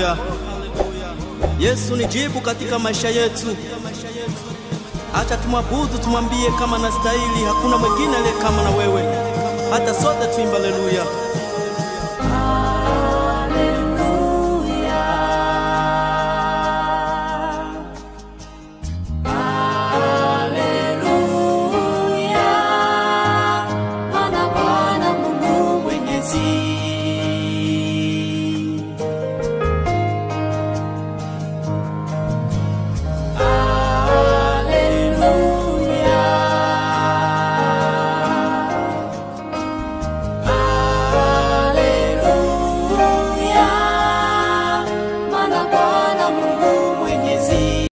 haleluya. Yesu ni jibu katika maisha yetu. Acha tumwabudu, tumwambie kama na stahili, hakuna mwingine aliye kama na wewe. Hata sote tuimba haleluya. Maana Bwana Mungu Mwenyezi Haleluya. Haleluya. Maana Bwana Mungu Mwenyezi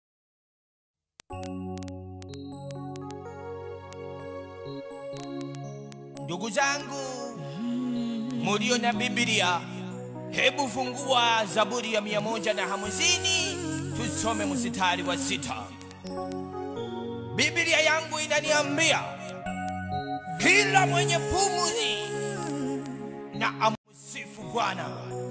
Ndugu zangu mulio na Biblia, hebu fungua Zaburi ya mia moja na hamsini tusome mstari wa sita. Biblia yangu inaniambia kila mwenye pumzi na amsifu Bwana.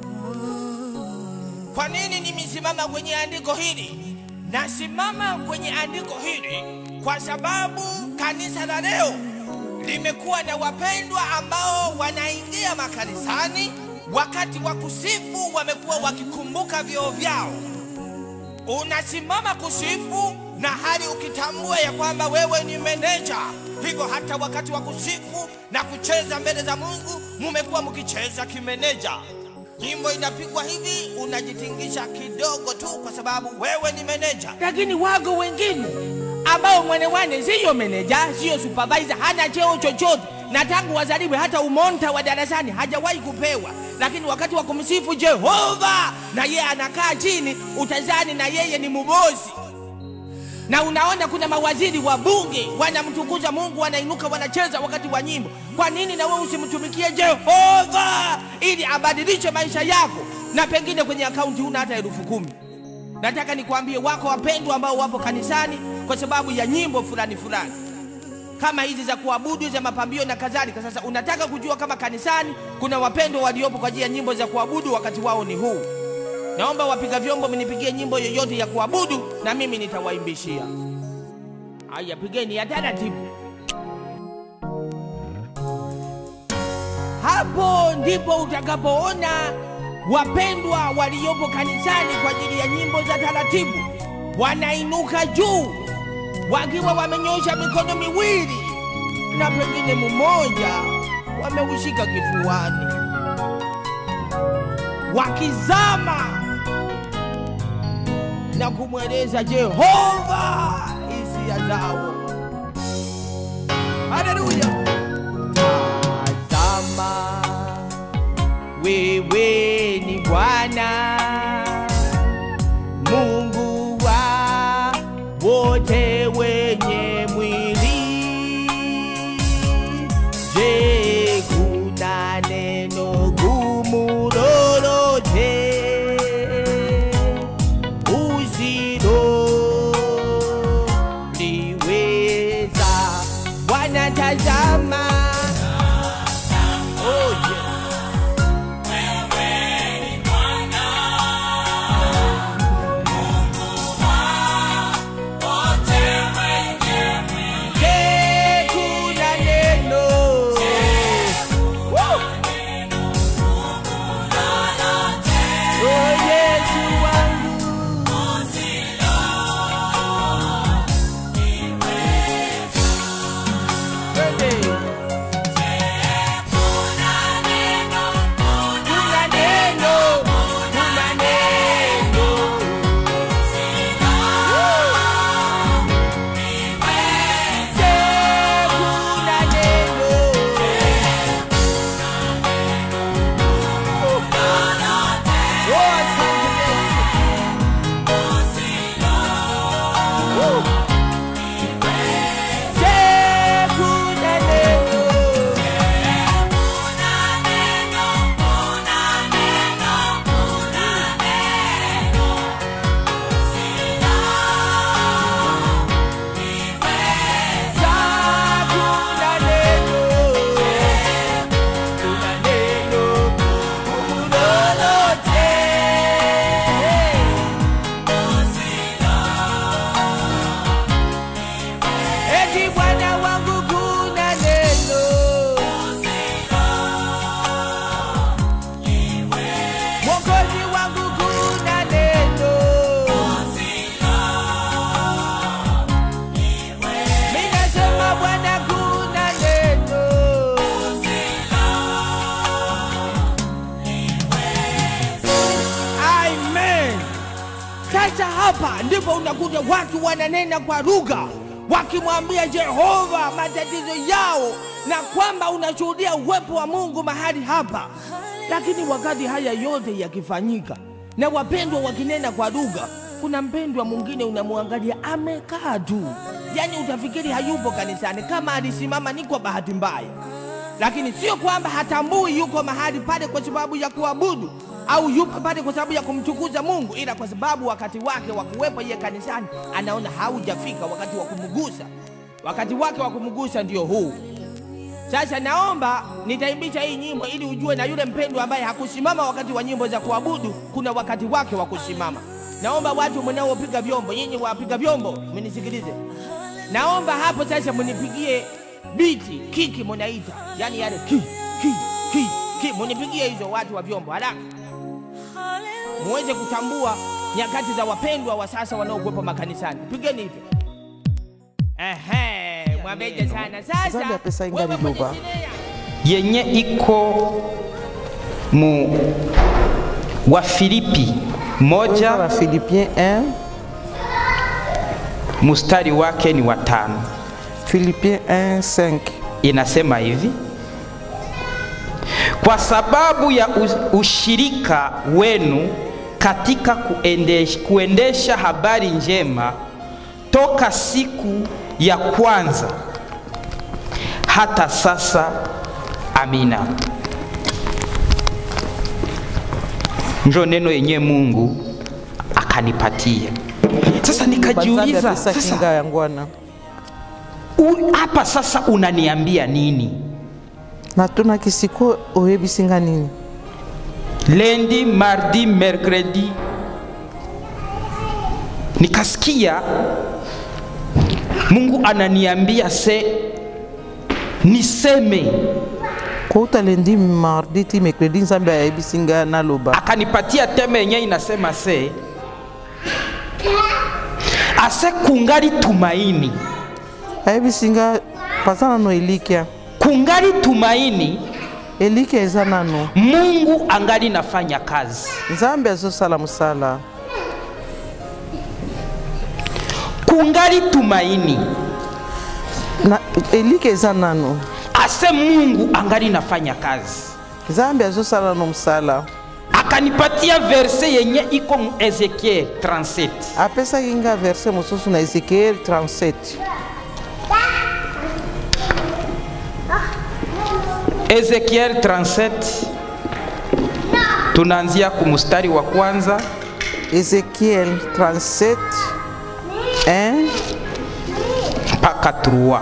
Kwa nini nimesimama kwenye andiko hili? Nasimama kwenye andiko hili kwa sababu kanisa la leo limekuwa na wapendwa ambao wanaingia makanisani, wakati wa kusifu wamekuwa wakikumbuka vyoo vyao. Unasimama kusifu na hali ukitambua ya kwamba wewe ni meneja, hivyo hata wakati wa kusifu na kucheza mbele za Mungu mumekuwa mkicheza kimeneja. Nyimbo inapigwa hivi, unajitingisha kidogo tu kwa sababu wewe ni meneja. Lakini wago wengine ambao mwenewane siyo meneja, siyo supervisor, hana cheo chochote, na tangu wazaliwe hata umonta wa darasani hajawahi kupewa, lakini wakati wa kumsifu Jehova na yeye anakaa chini, utazani na yeye ni mubosi na unaona kuna mawaziri wa bunge wanamtukuza Mungu, wanainuka wanacheza wakati wa nyimbo. Kwa nini na wewe usimtumikie Jehova ili abadilishe maisha yako, na pengine kwenye akaunti huna hata elfu kumi? Nataka nikwambie, wako wapendwa ambao wapo kanisani kwa sababu ya nyimbo fulani fulani kama hizi za kuabudu za mapambio na kadhalika. Sasa unataka kujua kama kanisani kuna wapendwa waliopo kwa ajili ya nyimbo za kuabudu, wakati wao ni huu. Naomba wapiga vyombo mnipigie nyimbo yoyote ya kuabudu na mimi nitawaimbishia. Haya, pigeni ya taratibu. Hapo ndipo utakapoona wapendwa waliopo kanisani kwa ajili ya nyimbo za taratibu wanainuka juu wakiwa wamenyosha mikono miwili na pengine mmoja wameushika kifuani wakizama na kumweleza Jehova hisia zao. Haleluya! Tazama, wewe ni Bwana Mungu wa wote wenye mwili. Je, kuna neno gumu lolote usiloliweza? Bwana tazama, oh, yes. Sasa hapa ndipo unakuta watu wananena kwa lugha wakimwambia Jehova matatizo yao, na kwamba unashuhudia uwepo wa Mungu mahali hapa. Lakini wakati haya yote yakifanyika na wapendwa wakinena kwa lugha, kuna mpendwa mwingine unamwangalia amekaa tu, yaani utafikiri hayupo kanisani, kama alisimama ni kwa bahati mbaya lakini sio kwamba hatambui yuko mahali pale kwa sababu ya kuabudu au yupo pale kwa sababu ya kumtukuza Mungu, ila kwa sababu wakati wake wa kuwepo yeye kanisani anaona haujafika wakati wa kumgusa. Wakati wake wa kumgusa ndio huu. Sasa naomba nitaimbisha hii nyimbo ili ujue na yule mpendwa ambaye hakusimama wakati wa nyimbo za kuabudu, kuna wakati wake wa kusimama. Naomba watu mnaopiga vyombo, nyinyi wapiga vyombo, mnisikilize. Naomba hapo sasa mnipigie biti kiki munaita, yani yale ki ki ki ki, munipigie hizo watu wa vyombo haraka, muweze kutambua nyakati za wapendwa wa sasa wanaokuwepo makanisani. Pigeni hivyo. Ehe, mwabeje sana sasa. Zambi ya pesa ingali wewe mwenye luba. sinea. yenye iko mu wa Filipi moja wa Philippiens 1 mustari wake ni watano, Philippiens 1 5 inasema hivi: kwa sababu ya u- ushirika wenu katika kuendesha, kuendesha habari njema toka siku ya kwanza hata sasa. Amina. Njo neno yenye Mungu akanipatia. Sasa Banzambi ya nikajiuliza, pesa kinga sasa ya ngwana u- hapa sasa unaniambia nini? na tuna kisiko oyebisinga nini Lundi, mardi, mercredi nikasikia Mungu ananiambia se niseme, kouta lendi mardi ti mercredi nzambe ayebisinga naloba akanipatia teme yenye inasema se ase kungali tumaini, ayebisinga paza nano elikya kungali tumaini, elikya eza nano Mungu angali nafanya kazi, nzambe azosala mosala kungali tumaini, na elikya eza nano ase Mungu angali nafanya kazi. nzambe azosala nano mosala akanipatia verse yenye iko mu Ezekiel 37 apesaki nga verse mosusu na ezekiel 37 Ezekiel 37 tunaanzia kumustari wa kwanza ezekiel 37 1 mpaka 3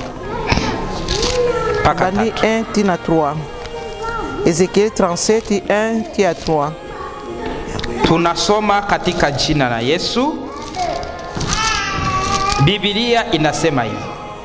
mpaka bani tatu. 1 tina 3 ezekiel 37 1 tia 3 Tunasoma katika jina la Yesu. Biblia inasema hivi: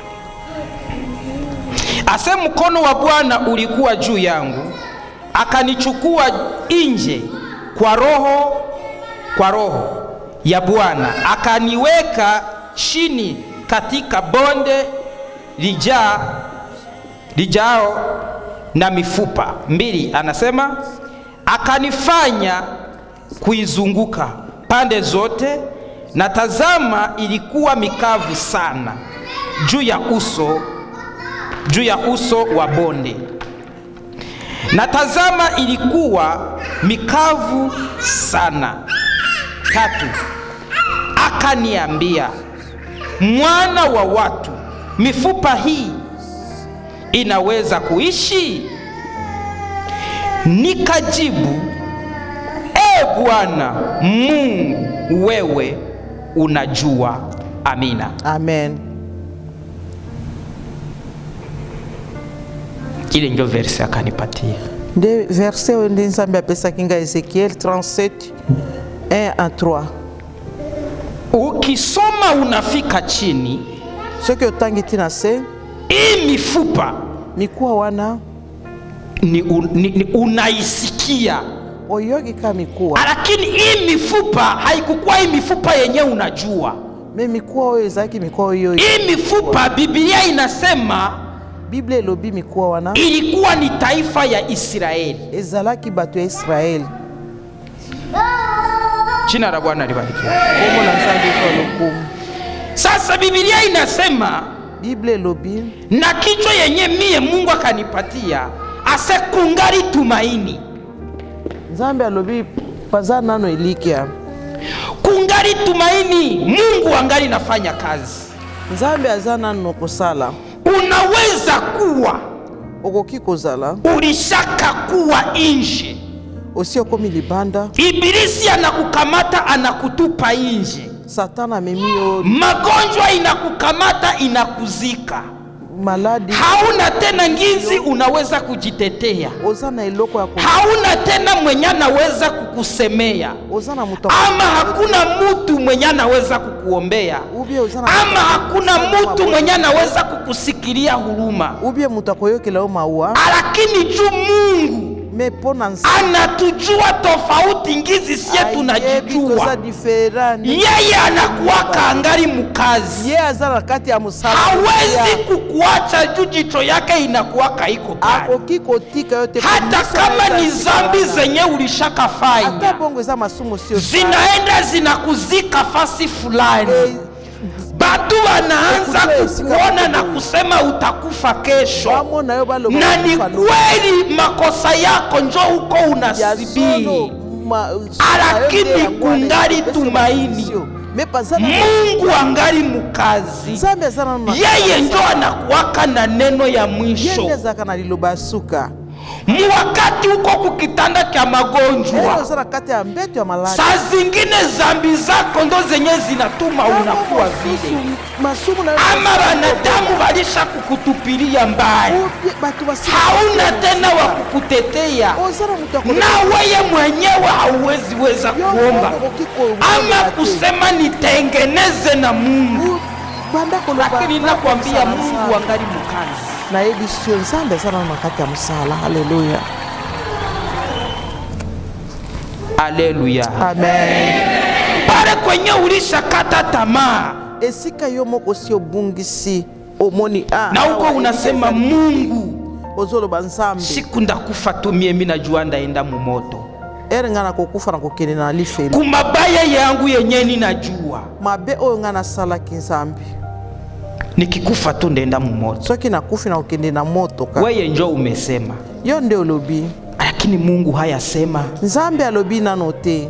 ase mkono wa Bwana ulikuwa juu yangu, akanichukua nje kwa roho kwa roho ya Bwana, akaniweka chini katika bonde lijaa lijao na mifupa mbili. Anasema akanifanya kuizunguka pande zote, na tazama, ilikuwa mikavu sana juu ya uso juu ya uso wa bonde, na tazama, ilikuwa mikavu sana. Tatu, akaniambia, mwana wa watu, mifupa hii inaweza kuishi? Nikajibu, e Bwana Mungu, wewe unajua. Amina. amen Ile ndio verse akanipatia. nde verse oyo nde nzambe apesaki nga ezekiel 37 1 à 3 Ukisoma unafika chini, soki otangi ti na se hii mifupa mikuwa wana ni, un, ni, ni unaisikia, oyoki ka mikuwa lakini hii mifupa haikukuwa hii mifupa yenye unajua. me mikuwa oyo ezalaki mikuwa oyo Hii mifupa Biblia inasema biblia elobi mikuwa wana ilikuwa ni taifa ya Israeli. ezalaki bato ya israele jina la bwana libarikiwe kombo na nzambe eza lokumu sasa bibilia inasema bible elobi na kichwa yenye mie mungu akanipatia ase kungali tumaini nzambe alobi paza nano elikya kungali tumaini mungu angali nafanya kazi nzambe aza nano kosala unaweza kuwa okoki kozala ulishaka kuwa nje osi okomi libanda ibilisi anakukamata anakutupa nje satana amemi yo magonjwa inakukamata inakuzika maladi hauna tena ngizi unaweza kujitetea oza na eloko ya ko hauna tena mwenye anaweza kukusemea oza na moto ama hakuna mtu mwenye anaweza kukuombea ubie oza na ama hakuna mtu mwenye anaweza kukusikilia huruma ubie moto akoyokela yo mawa lakini juu mungu me mpo na nzambe anatujua tofauti ngizi sie ayebi toza tunajijua diferani yeye anakuwaka angali mkazi ye aza na kati ya mosala hawezi kukuacha juu jicho yake inakuwaka iko pale akoki kotika yo te po hata miso na kama eza ni nsima zambi wana. zenye ata ulishakafanya bongo eza masumu sio zinaenda zinakuzika fasi fulani batu wanaanza Ekutoa esika kukuona na makoboyi. kusema utakufa kesho bamona yo baloba na ni kufa no- kweli makosa yako njo huko ya solo, unasibiri ma- Lakini na yo nde yango wana kungali ekopesa tumaini. maisio. me pazana mungu angali mkazi nzambe aza nano na- yeye njo anakuwaka na neno ya ye nde mwisho azalaka na liloba ya suka muwakati huko kukitanda kya Lelo magonjwa oza na kati ya mbeto ya maladi saa zingine zambi zako ndo zenye zinatuma unakuwa vile masumu na yo ama wanadamu walisha kukutupilia mbali Ubie- bato basila hauna tena wa kukutetea oza na moto akolo- na weye mwenyewe hauwezi weza Yo kuomba moko okoki ko- ama te. kusema nitengeneze na mungu U- banda koloba lakini banda nakwambia kosala mungu nzambe. angali mkazi nayebi sio nzambe aza nano na kati ya mosala haleluya aleluya amen pale kwenye ulishakata tamaa esika yo moko si obungisi omoni ah, na huko awa, unasema elika mungu ezali- ozoloba nzambe siku ndakufa tu mie mi najua ndaenda mumoto ere ngai nakokufa na kokende na lifeli kumabaya yangu yenye ninajua mabe oyo ngai nasalaki nzambe nikikufa tu ndaenda mumoto soki nakufi na kokende na moto kaka weye njo umesema yo nde olobi lakini mungu hayasema nzambe alobi nano te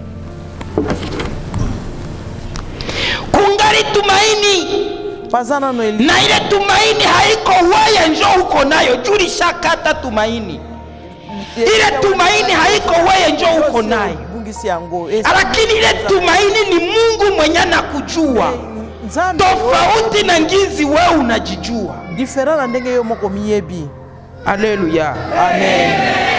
kungali tumaini paza nano eli na ile tumaini haiko weye njo uko nayo juu lishakata tumaini ile tumaini haiko weye njo uko nayo bungisi yango lakini ile tumaini ni mungu mwenye anakujua nzambe tofauti na ngizi wewe unajijua diferent na ndenge yo moko miyebi aleluya amen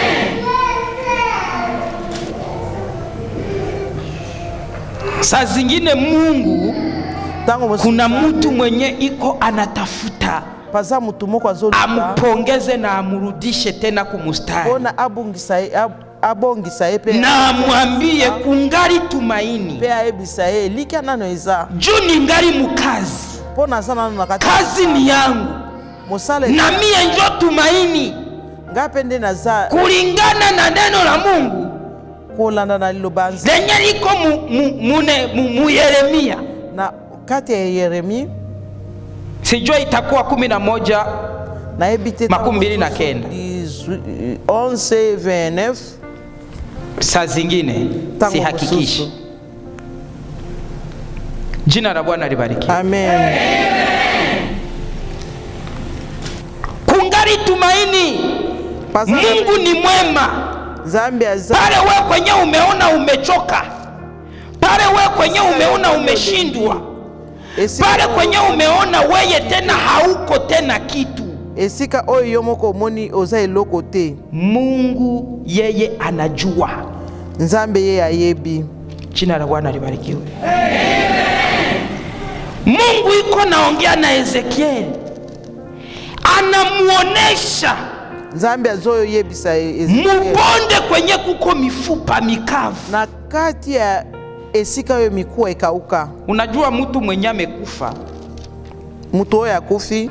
saa zingine mungu ntango mosusu kuna mtu mwenye iko anatafuta paza mutu moko azoluka ampongeze na amurudishe tena kumustari mpona abungisa ye ab- abongisa ye mpe na amwambie kungali tumaini mpe ayebisa ye elikya nano eza juu ningali mukazi mpo naza nano na kati ya kazi ni yangu mosala na mie njo tumaini ngai mpe nde naza kulingana na neno la mungu kolanda na liloba ya Nzambe. lenye liko mu, mu, mune, mu, mu yeremia na kati ya yeremi sijua itakuwa kumi na moja nayebi te Makumi mbili na kenda. 11 saa zingine Tangu sihakikishi mosusu. jina la bwana libariki amen kungali tumaini Paza mungu ni mwema nzambe aza pale we kwenye umeona umechoka pale we kwenye umeona umeshindwa esika pale oyo- kwenye umeona weye tena hauko tena kitu esika oyo yo moko omoni oza eloko te mungu yeye anajua nzambe ye ayebi jina la bwana libarikiwe mungu iko naongea na ezekieli anamuonesha nzambe azoyebisa e- Ezekiel. mubonde kwenye kuko mifupa mikavu na kati ya esika oyo mikuwa ekauka unajua mtu mwenye amekufa mutu oyo akufi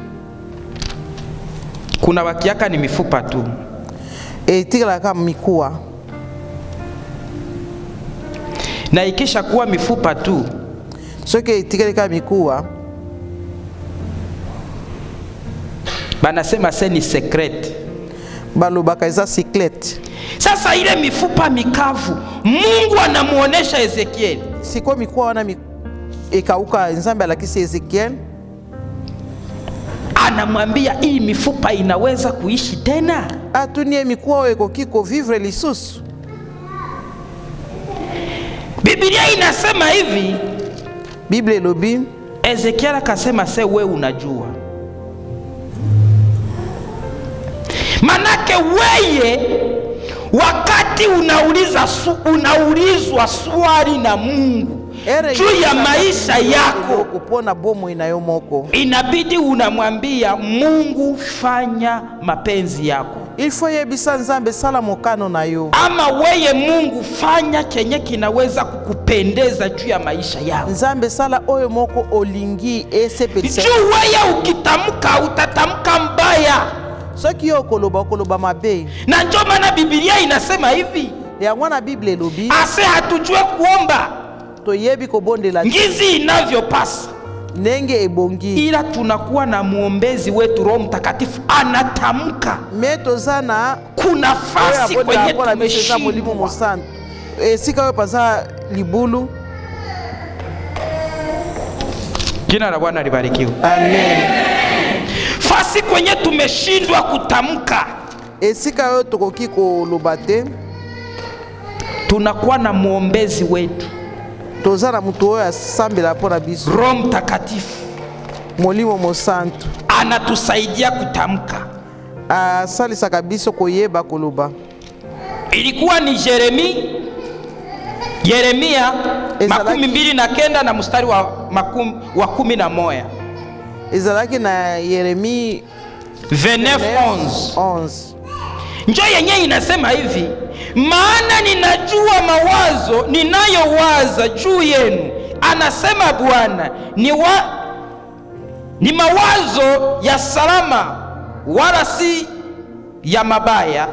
kuna wakiaka ni mifupa tu etikalaka mikuwa na ikisha kuwa mifupa tu soki etikali kaka mikuwa banasema se ni secret balobaka eza cyclete sasa ile mifupa mikavu mungu anamuonesha ezekieli sikoyo mikuwa wana mi... ekauka nzambe alakisi ezekiel anamwambia hii mifupa inaweza kuishi tena atuni ye mikuwa oyo ekoki kovivre lisusu bibilia inasema hivi bible elobi ezekiel akasema se we unajua manake weye wakati unauliza su, unaulizwa swali na mungu Ere juu ya maisha yako kupona bomoi na yo moko inabidi unamwambia mungu fanya mapenzi yako il faut yebisa nzambe sala mokano na yo ama weye mungu fanya kenye kinaweza kukupendeza juu ya maisha yako nzambe sala oyo moko olingi esepelisa juu weye ukitamka utatamka mbaya soki yo okoloba okoloba mabe na njo maana bibilia inasema hivi yango na bible elobi ase hatujue kuomba toyebi kobondela te ngizi inavyopasa ndenge ebongi ila tunakuwa na mwombezi wetu roho mtakatifu anatamka me toza na kuna oyo fasi abondela kwenye mpo na biso eza molimo tumeshindwa mosantu esika oyo paza libulu jina la bwana libarikiwe amen fasi kwenye tumeshindwa kutamka esika oyo tokoki koloba te tunakuwa na mwombezi wetu toza na moto oyo asambela mpo na biso roho mtakatifu molimo mosantu anatusaidia kutamka asalisaka biso koyeba koloba ilikuwa ni jeremi yeremia Ezalaki- makumi mbili na kenda na mstari wa, makum, wa kumi na moya ezalaki na yeremi 29:11 11 njo yenye inasema hivi maana ninajua mawazo ninayowaza juu yenu anasema bwana ni, wa, ni mawazo ya salama wala si ya mabaya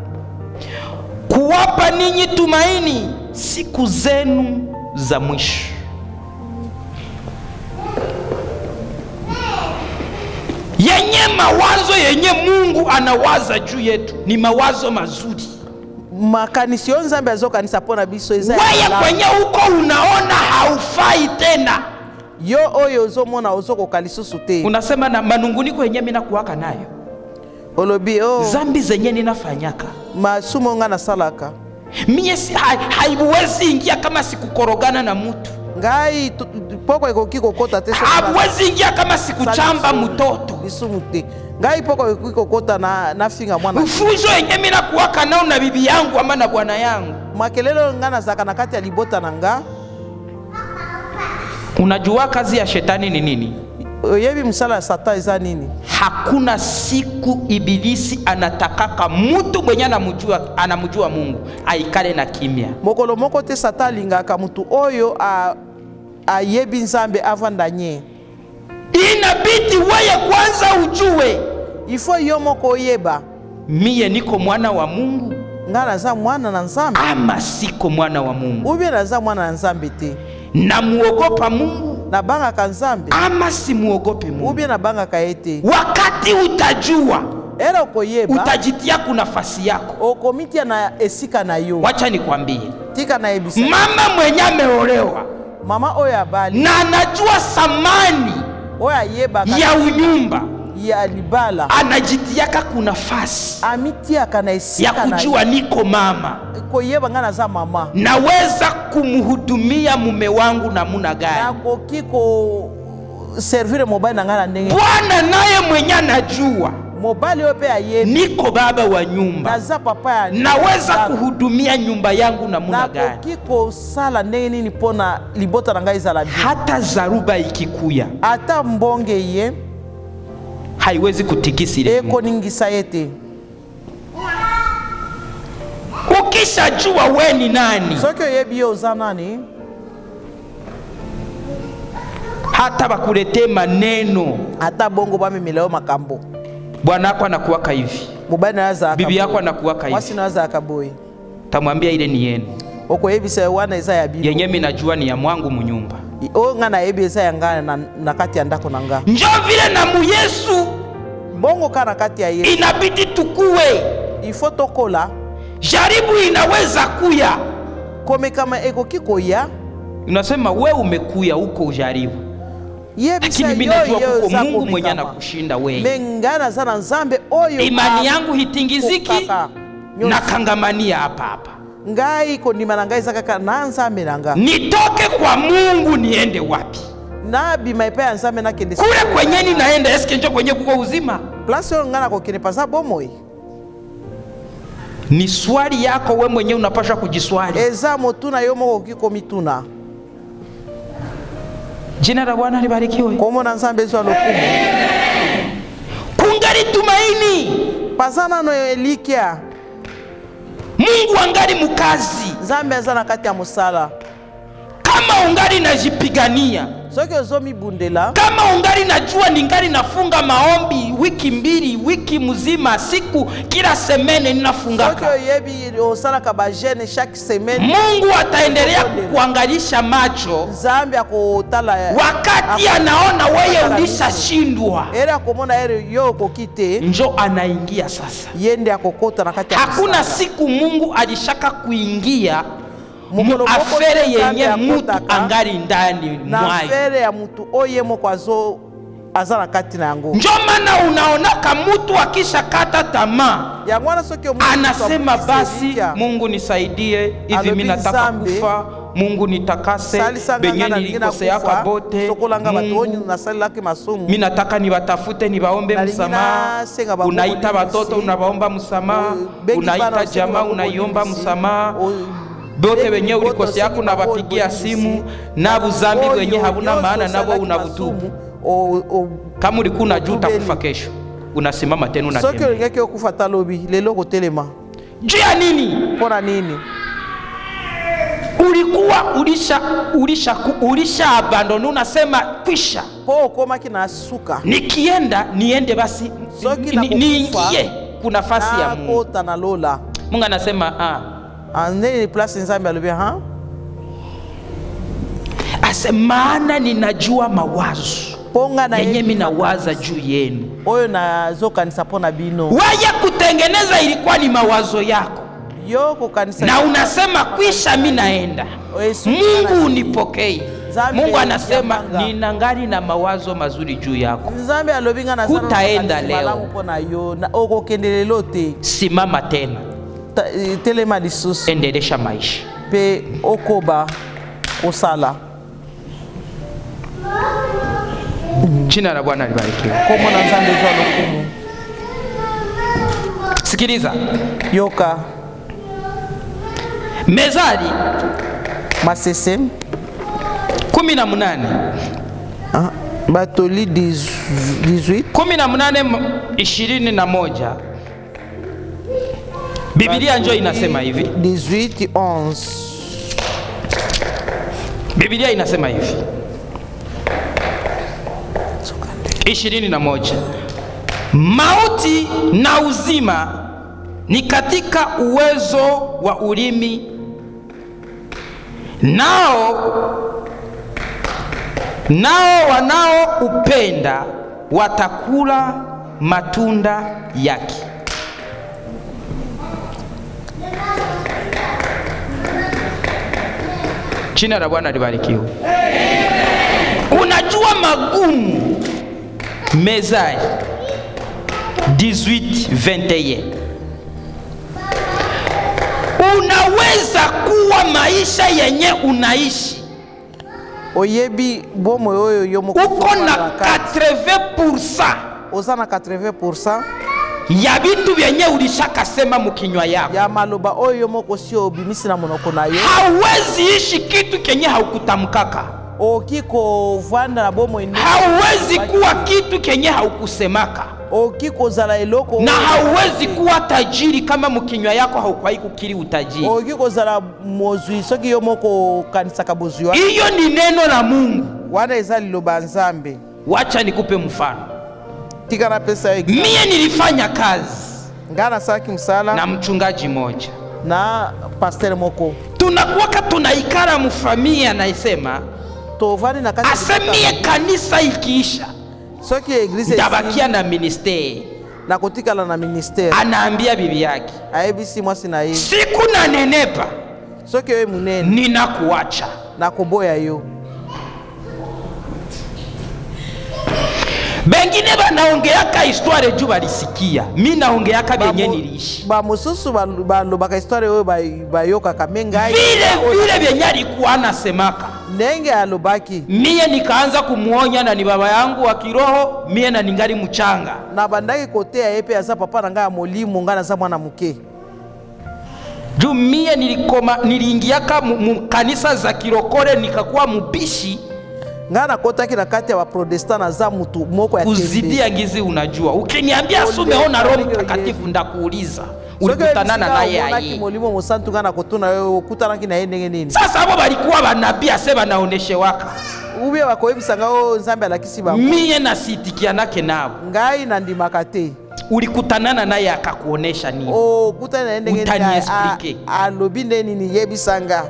kuwapa ninyi tumaini siku zenu za mwisho yenye mawazo yenye mungu anawaza juu yetu ni mawazo mazuri makanisi oyo nzambe azokanisa mpo na biso eza ya weye malamu. kwenye huko unaona haufai tena yo oyo ozomona ozokoka lisusu te unasema na manunguniko yenye minakuwaka nayo olobi o zambi zenye ninafanyaka masumu oyo nga nasalaka mie si- hai- haiwezi ingia kama sikukorogana na mutu ngai tu- tu- poko ekoki kokota te soki hauwezi ingia kama na- sikuchamba lisumu- mtoto lisumu te ngai poko ekoki kokota na, na finga mwana fujo yenye minakuwaka nao na bibi yangu ama na bwana yangu makelele oyo nga nazalaka na kati ya libota na nga unajua kazi ya shetani ni nini oyebi mosala ya satan eza nini hakuna siku ibilisi anatakaka mutu mwenye anamjua, anamjua mungu aikale na kimya mokolo moko te satan alingaka motu oyo a- ayebi nzambe avanda nye inabidi weye kwanza ujue ifo yo moko oyeba miye niko mwana wa mungu nga naza mwana na nzambe ama siko mwana wa mungu ubie naza mwana na nzambe te namuogopa mungu nabangaka nzambe ama simuogope mungu ubie nabangaka ye te wakati utajua ere okoyeba utajitia ku nafasi yako okomitia na esika na yo wacha nikwambie tika nayebisa mama mwenye ameolewa mama oyo abali na anajua thamani oyo ayebaka ya unyumba ya libala anajitiaka ku nafasi amitiaka na ya esika na kujua niko mama koyeba nga naza mama naweza kumhudumia mume wangu namuna gani nakoki koservire mobali na ngai na ndenge bwana naye mwenye anajua mobali oyo mpe ayebi niko baba wa nyumba naza papa ya naweza ya- kuhudumia nyumba yangu namuna gani nakoki kosala ndenge nini mpo na libota na ngai ezala bien hata zaruba ikikuya ata mbonge ye haiwezi kutikisi ile nyumba. ekoningisa ye te ukishajua we ni nani soki oyebi ye oza nani hata bakuletee maneno ata bongo bamemela yo makambo bwana yako anakuwaka hivi mobali na yo azalaka bibi yako boye. anakuwaka mwasi hivi na yo azalaka boye tamwambia ile ni yenu okoyebisa yo wana eza ya bino yenye minajua ni ya mwangu munyumba oyo nga nayebi eza ya nga na, na kati ya ndako na nga njo vile na muyesu bongo ka na kati ya ye inabidi tukuwe ifo tokola jaribu inaweza kuya komekama ekoki koya unasema we umekuya huko ujaribu yebisa lakini mi yo najua yo kuko eza mungu mwenye komekama anakushinda wewe me ngai naza na nzambe oyo imani yangu hitingiziki akokaka nyonso. nakangamania hapa hapa ngai kondima na ngai eza kaka na nzambe na nga nitoke kwa mungu niende wapi nabima epai ya nzambe nakende kule kwenye ninaenda eske njo kwenye kuko uzima place oyo ngai nakokende paza bomoi ni swali yako we mwenyewe unapasha kujiswali eza motuna yo moko okoki komituna jina la bwana libarikiwe kombo na nzambe ezwa lokumu kungali tumaini paza nano elikya mungu angali mukazi nzambe aza na kati ya mosala kama ungali najipigania soki ozomibundela kama ungali najua ningali nafunga maombi wiki mbili wiki mzima siku kila semene soki ninafungaka oyebi osalaka bagene chaque semaine mungu ataendelea kukuangalisha macho nzambe akotala wakati anaona weye ulishashindwa ere akomona ere yo okoki te njo anaingia sasa ye nde akokota na kati ya hakuna mosala. siku mungu alishaka kuingia Mokolo moko muafere te Nzambe yenye mutu akotaka angali ndani na mwayo fere ya mutu oyo ye moko azo aza na kati na yango njo maana unaonaka mutu akishakata tamaa yango wana soki omonaki mutu anasema abukisi basi elikya, mungu nisaidie hivi Alobi mi nataka Nzambe, kufa mungu nitakase salisa nga benye nga na ndenge nilikoseaka nakufa bote sokolanga bato oyo Mungu, nasalelaki masumu mi nataka nibatafute nibaombe Nalingi msamaha nasenga bango unaita bonesi. batoto unabaomba msamaha O- bengi bana unaita usenga jamaa bango unaiomba bonesi. msamaha O- bote bengi wenye bote ulikoseako usenga bango unabapigia bonesi. simu na buzambi Oyo wenye habuna nyonso maana nabo osalaki unabutubu masumu, o- o- kama ulikuwa unajua Otubeli. utakufa kesho unasimama tena soki unatembea olingaki okufa talobi lelo kotelema juu ya nini mpo na nini ulikuwa ulisha ulisha ulisha abandoni unasema kwisha mpo okomaki na suka nikienda niende basi Soki ni- nakukufa, niingie kuna nafasi ya mungu nakota na lola mungu anasema ah, Ah, ndeni place nzambe alobi ha ase maana ninajua mawazo mpo nga yenye nayebi minawaza juu yenu oyo nazokanisa mpo na bino waya kutengeneza ilikuwa ni mawazo yako yo kokanisa na unasema kwisha mi naenda Yesu mungu ana- unipokei Nzambe mungu anasema yamanga. ninangali na mawazo mazuri juu yako nzambe alobi nga naza na Hutaenda makanisi leo. malamu mpo na yo na- okokende lelo te simama tena Ta- eh, telema lisusu endelesha maisha mpe okoba kosala jina la bwana libarikiwe kombo na nzambe ezwa lokumu sikiliza yoka mezali masese kumi na munane ah, batoli 18 kumi na munane m- ishirini na moja bibilia njo inasema hivi 18 11 bibilia inasema hivi ishirini na moja mauti na uzima ni katika uwezo wa ulimi nao nao wanaoupenda watakula matunda yake jina la bwana libarikiwe unajua magumu mezali 1821 unaweza kuwa maisha yenye unaishi oyebi bomoi oyo yo moko uko ozomona na na kati. 80 oza na 80 ya vitu vyenye ulishakasema mukinywa yako ya maloba oyo yo moko si obimisi na monoko na yo hauwezi ishi kitu kenye haukutamkaka okoki kovanda na bomoi ndenge hauwezi kuwa kitu kenye haukusemaka okoki kozala eloko na oyo- hauwezi kuwa tajiri kama mukinywa yako haukwai kukiri utajiri okoki kozala mozwi soki yo moko okanisaka bozwi wana hiyo ni neno la mungu wana eza liloba ya nzambe wacha nikupe mfano tika napesa yo example. mie nilifanya kazi ngai nasalaki mosala na mchungaji moja na paster moko tunakuwaka tunaikara mufamia anaisema tovandi na kati ya asemie kanisa ikiisha soki eglize ndabakia na ministeri na kotikala na ministere anaambia bibi yake ayebisi mwasi na ye siku nanenepa soki oyo munene ninakuacha nakoboya yo bengine banaongeaka histoire juu balisikia mi naongeaka benye Bamu- niliishi bamosusu bal- balobaka histoire oyo bay- bayokaka me ngai vile vile vyenye alikuwa anasemaka ndenge alobaki miye nikaanza kumwonya na ni baba yangu wa kiroho miye na ningali mchanga na bandaki koteya ye mpe aza papa na ngai ya molimo ngai naza mwana moke juu miye nilikoma niliingiaka mu- mu kanisa za kirokore nikakuwa mubishi ngai nakotaki na kati ya baprotestant naza mutu moko ya tembe kuzidia ngizi unajua ukiniambia Ole, sumeona roho ole, ole. mtakatifu ndakuuliza Soki ulikutanana oyebisi naye ngai omonaki aye molimo mosantu ngai nakotuna yo okutanaki na ye ndenge nini sasa abo balikuwa banabii ase banaoneshewaka ubie bakoyebisa ngai oyo nzambe alakisi bango miye nasitikianake nabo ngai nandimaka te ulikutanana naye akakuonesha nini okutani na ye ndenge nini Utani a- explique. a- alobi nde nini yebisa nga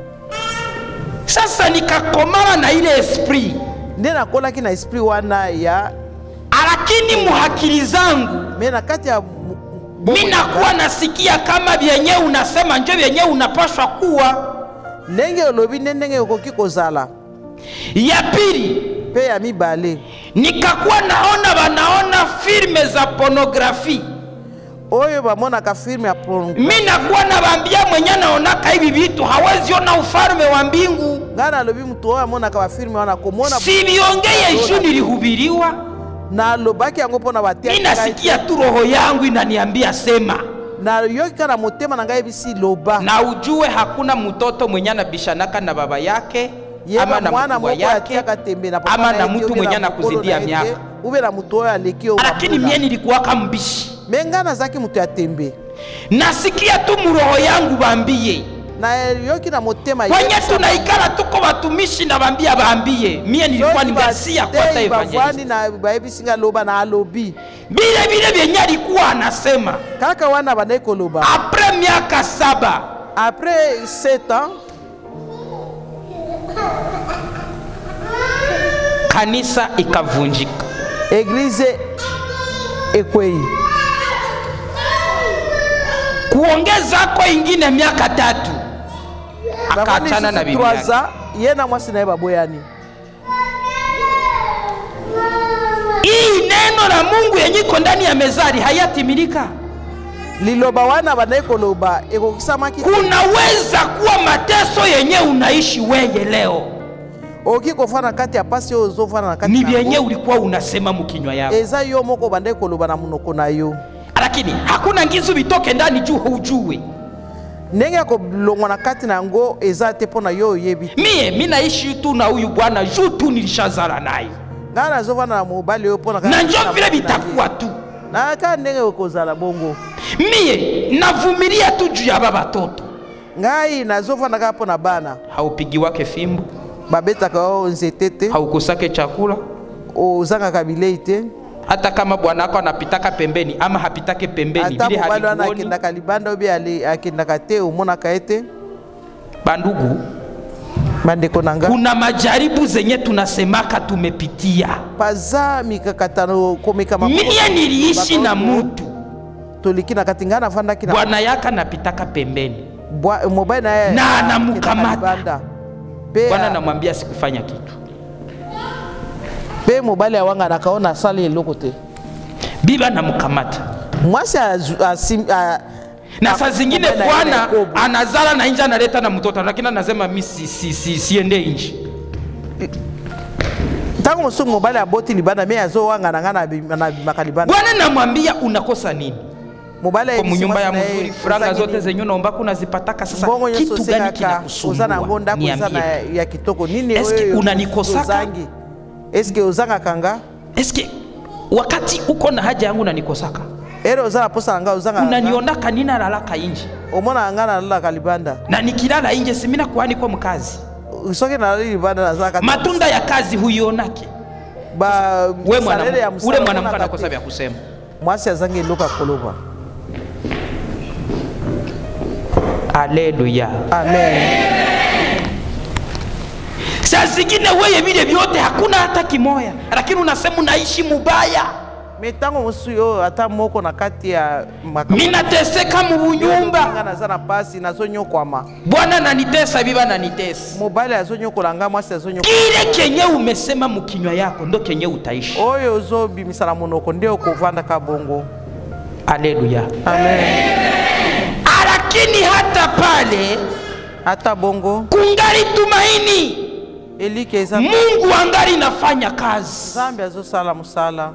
sasa nikakomana na ile esprit nde nakolaki na esprit wana ya lakini muhakili zangu me na kati ya mu- bongo mi na nakuwa nasikia kama vyenye unasema njo vyenye unapashwa kuwa ndenge olobi nde ndenge okoki kozala ya pili mpe ya mibale nikakuwa naona banaona filme za pornografi oyo bamonaka filme ya porno mi nakuwa nabambia mwenye naonaka hivi vitu hawezi ona ufalme wa mbingu ngai nalobi mutu oyo amonaka bafilme wana komona siviongeye juu nilihubiriwa nalobaki yango mpo na mi batia nasikia tu roho yangu inaniambia sema nayoki kaka na motema na ngai yebisi loba na ujue hakuna mtoto mwenye anabishanaka na baba yake ama yeba na mwana mkubwa moko yake atiaka tembe na papa ama na na ye te, mtu ube mwenye na mokolo anakuzidia na ye te, miaka ube na mutu oyo aleki oyo lakini bambula. mie nilikuwaka mbishi me ngai nazalaki mutu ya tembe nasikia tu muroho yangu bambie nayoki na motema kwenye yebisa tunaikala tuko batumishi na bambia bambie mie nilikuwa Soki ningasia kwata bateyi bavwani evangelist na bayebisi nga loba na alobi vile vile vyenye alikuwa anasema kaka wana bandaki koloba apres miaka saba après 7 ans kanisa ikavunjika eglize ekwei kuongezako ingine miaka tatu bavandi akaachana na lisusu bibi 3 yake ans ye na mwasi na ye baboyani hii neno la mungu yenye iko ndani ya mezari hayatimilika liloba wana bandaki koloba ekokisamaki te. kunaweza kuwa mateso yenye unaishi weye leo okoki kofanda na kati ya pasi oyo ozofanda na kati ni na vyenye yango. ulikuwa unasema mukinywa yako eza yo moko bandaki koloba na monoko na yo lakini hakuna ngizu vitoke ndani juu haujue ndenge ya kolongwa na kati na yango eza te mpo na yo oyebi te. mie mi naishi tu na huyu bwana juu tu nilishazala naye ngai nazofanda na mobali oyo mpo na na njo vile vitakuwa tu na kaka ndenge okozala bongo mie navumilia tu juu ya baba toto ngai nazofanda kaka mpo na bana haupigiwake fimbo babetaka oyo nzete te haukosake chakula ozangaka bilei te hata kama bwana wako anapitaka pembeni ama hapitake pembeni ata vile mobali wana halikuoni akendaka libanda obi ale- akendaka te omonaka ye te bandugu bandeko na nga kuna majaribu zenye tunasemaka tumepitia paza mikakatano komekama mie niliishi na mutu toleki na kati ngai navandaki na bwana yake anapitaka pembeni bwa- mobali na ye Na akendaka anamukamata. libanda. Pe- bwana namwambia sikufanya kitu pe mobali awanganaka oyo nasali eloko te biba namkamata mwasi azu- asim- a- na a- saa zingine mobali na ye na bwana ekobo. anazala na nje analeta na mtoto lakini anasema mi si, si, si, siende nje ntango mosusu mobali aboti libanda me azowanga nga nabimaka libanda bwana namwambia unakosa nini mobali kwa ayebisi munyumba ya mwasi na ye, mzuri franga ozangi zote nini? zenye unaomba kunazipataka sasa mbongo nyonso kitu gani osengaka oza na yango kinakusumbua ndako eza na niambie ya kitoko nini Eske oyo unanikosaka? ozangi eske ozangaka nga eske wakati uko na haja yangu nanikosaka ere oza na posa na nga ozangaka nga unanionaka ninalalaka inje omonaka nga nalalaka libanda na nikilala inje simina kuhani kwa mkazi soki nalali libanda nazalaka te. matunda ya kazi huionake Ba- we salele ya mwana, mosala ule mwanamke omonaka anakosa te. vya kusema mwasi azangi eloko ya koloba Haleluya. amen Saa zingine weye vile vyote hakuna hata kimoya, lakini unasema unaishi mubaya, me ntango mosusu oyo ata moko na kati ya makambo minateseka mu bunyumba, nga naza na pasi nazonyokwama bwana nanitesa, biba nanitesa. mobali azonyokola nga mwasi azonyokola Kile kenye umesema mukinywa yako ndo kenye utaishi. oyo ozobimisa na monoko nde okovandaka bongo Haleluya. amen Lakini hata pale ata bongo kungali tumaini, elike eza Mungu angali nafanya kazi. nzambe azosala mosala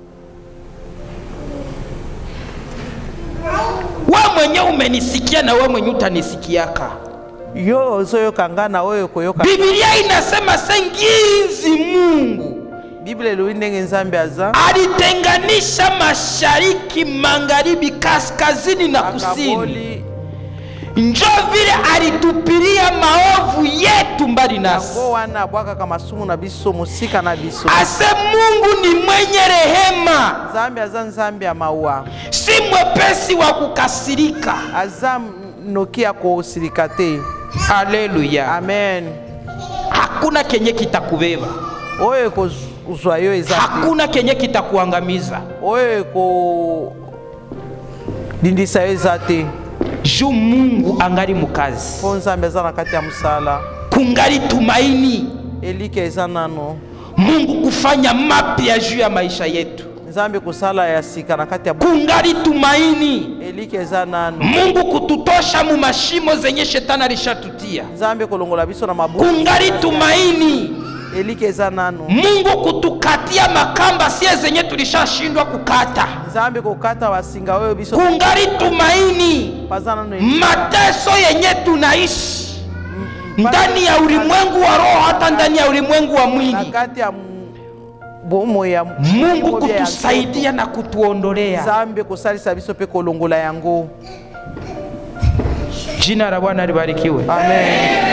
We mwenye umenisikia na we mwenye utanisikiaka. yo ozoyoka nga na oyo koyoka Biblia inasema sengizi Mungu biblia elobi ndenge nzambe aza alitenganisha mashariki, magharibi, kaskazini na kusini. akaboli Njo vile alitupilia maovu yetu mbali nasi. yango wana abwakaka masumu na biso mosika na biso Ase Mungu ni mwenye rehema, nzambe aza nzambe ya mawa si mwepesi wa kukasirika. aza noki ya kosilika te Haleluya! amen Hakuna kenye kitakubeba, oyo ekozwa yo eza te hakuna kenye kitakuangamiza. oyo ekolindisa yo eza te Juu Mungu angali mukazi, mpo nzambe aza na kati ya mosala kungali tumaini elike eza nano Mungu kufanya mapya juu ya maisha yetu, nzambe kosala ya sika na kati ya kungali tumaini elike eza nano Mungu kututosha mu mashimo zenye shetani alishatutia, nzambe kolongola biso na mabuku kungali tumaini elike eza nano Mungu kutukatia makamba sie zenye tulishashindwa kukata, nzambe kokata basinga oyo biso kungali tumaini paza nano mateso yenye tunaishi ndani ya ulimwengu wa roho, hata ndani ya ulimwengu wa na mwili, kati ya m- bomo ya Mungu mobia ya kutusaidia na kutuondolea. nzambe kosalisa biso mpe kolongola yango Jina la Bwana libarikiwe. amen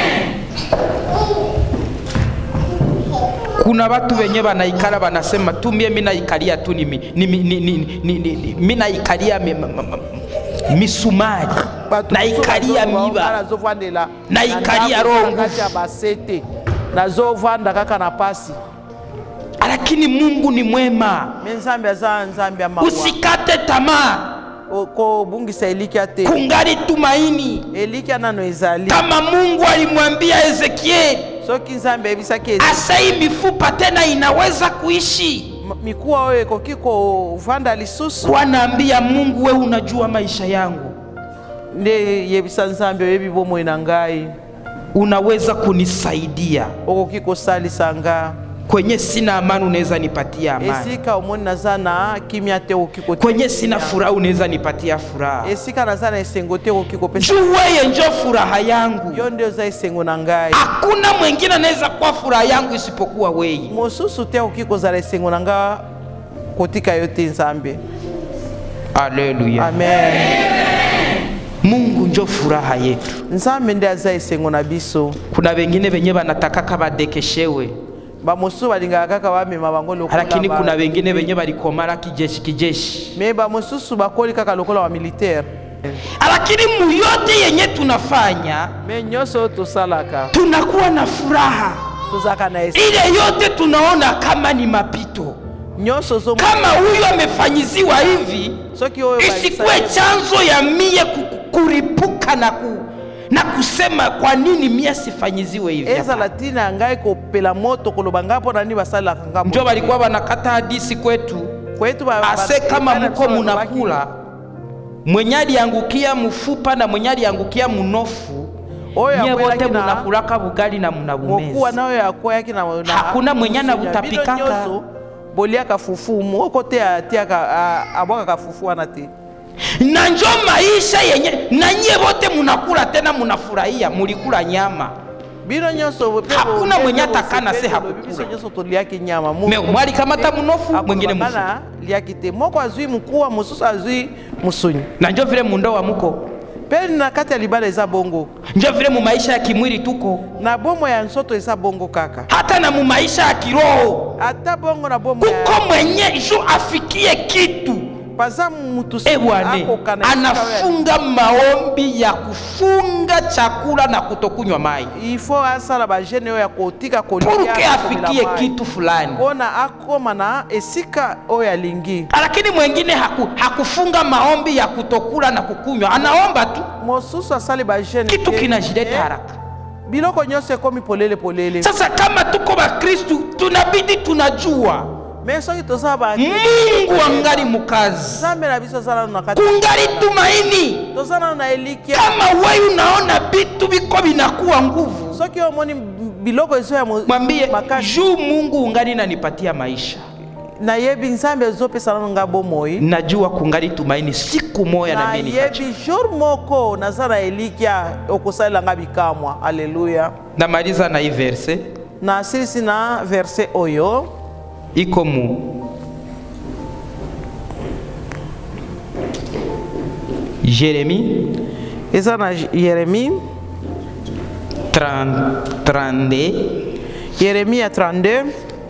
kuna watu wenye wanaikala wanasema tu mie minaikalia tu ni, mi- ni, mi- ni, ni, ni, ni, ni, minaikalia mi, ma- ma- ma- misumari naikalia miba nazovandela Naikalia na roho ndako kati ya basete nazovanda kaka na pasi lakini mungu ni mwema me nzambe aza nzambe ya mawa usikate tamaa O- kobungisa elikya te kungali tumaini elikya nano ezali kama mungu alimwambia ezekieli soki nzambe ayebisaki eza- asai mifupa tena inaweza kuishi M- mikuwa oyo ekoki kovanda lisusu wanaambia mungu we unajua maisha yangu nde yebisa nzambe oyebi bomoi na ngai unaweza kunisaidia okoki kosalisa nga kwenye sina amani unaweza nipatia amani esika omoni naza na kimia te okoki kotia kwenye sina furaha unaweza nipatia furaha esika naza na esengo te okoki kopesa juu weye njo furaha yangu yo nde oza esengo na ngai hakuna mwingine anaweza kuwa furaha yangu isipokuwa weye mosusu te akoki kozala esengo na nga kotika yo te nzambe aleluya amen mungu njo furaha yetu nzambe nde aza esengo na biso kuna wengine wenye wanatakaka badekeshewe bamosusu balingaka kaka bamema bango lokola lakini ba- kuna wengine wenye walikomala kijeshi kijeshi me bamosusu bakoli kaka lokola ba militaire lakini muyote yenye tunafanya me nyonso oyo tosalaka tunakuwa na furaha tozalaka na esi ile yote tunaona kama ni mapito nyonso ozo kama huyu amefanyiziwa hivi soki oyo isikuwe balisa- chanzo ya mie ku- kuripuka na, ku, na kusema kwa nini mie sifanyiziwe hivi ezala ntina ya ngai kopela moto koloba ngai mpo na nini basalelaka nga njo balikuwa banakata hadisi kwetu kwetu ba- ase ba- kama bana muko biso balobaki, munakula mwenye aliangukia mfupa na mwenye aliangukia munofu oyo nye akwelaki wote na munakulaka bugali na mokuwa munabumeza nayo yakweyaki na na- Hakuna mwenye Bino anabutapikaka. nyonso, boliaka fufu moko te atiaka a- abwakaka fufu wana te na njo maisha yenye na nye wote munakula tena munafurahia mulikula nyama bino nyonso pe Hakuna bo- mwenye pe bo- atakana sepeli, se lobi hakukula. biso nyonso toliaki nyama Mo- me mwalikamata munofu mwingine akoloba mufu ngana liaki te moko azwi mukuwa mosusu azwi musuni na njo vile mundoa muko mpe na kati ya libala eza bongo njo vile mu maisha ya kimwili tuko na bomo ya nsoto eza bongo kaka hata na mu maisha ya kiroho ata bongo na bomo ya kuko mwenye ju afikie kitu paza mutu e bwane akokana esika oyo anafunga maombi ya kufunga chakula na kutokunywa mai il faut asala bagene oyo ya kotika kolia purke na komela afikie mai. kitu fulani mpona akoma na esika oyo alingi lakini mwengine haku, hakufunga maombi ya kutokula na kukunywa anaomba tu mosusu asali bagene kitu te, kinajileta eh, haraka biloko nyonso ekomi polele polele sasa kama tuko bakristu tunabidi tunajua me soki toza ba mungu angali mukazi nzambe na biso aza nano na kati kungali tumaini toza nano na elikya kama wewe unaona vitu biko binakuwa nguvu soki omoni biloko ezo ya mo- mwambie makasi juu mungu ungali nanipatia maisha nayebi nzambe ezopesa nano nga bomoi najua kungali tumaini siku moya na mimi nitacha. nayebi jour moko naza na elikya okosalela nga bikamwa aleluya namaliza na hii verse nasilisi na verse oyo iko mu jeremi eza na yeremi 30 32 yeremia 32